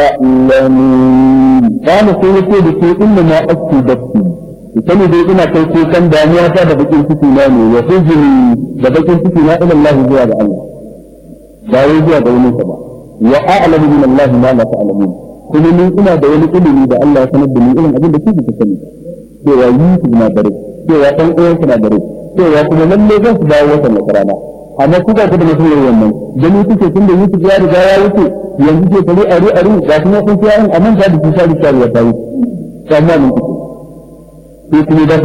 تعلمون قال سيدي بكي إنما أكتي بكي sani dai ina kai ko kan damuwa ta da bakin ciki na ne ya hujri da bakin ciki na ila Allah zuwa ga Allah ba wai zuwa ga wani ba wa a'lamu min Allah ma la ta'lamun kuma ni ina da wani ilimi da Allah ya sanar da ni irin abin da kuke ku sani cewa Yusuf na dare cewa dan uwan na dare cewa kuma lalle zan su dawo wata makarana amma ku ba ku da mutum yayin wannan gani kuke tun da Yusuf ya riga ya wuce yanzu ke tare ari ari ga kuma kun kiyaye amma da su sai da ya tayi amma mun kuke sai kuma da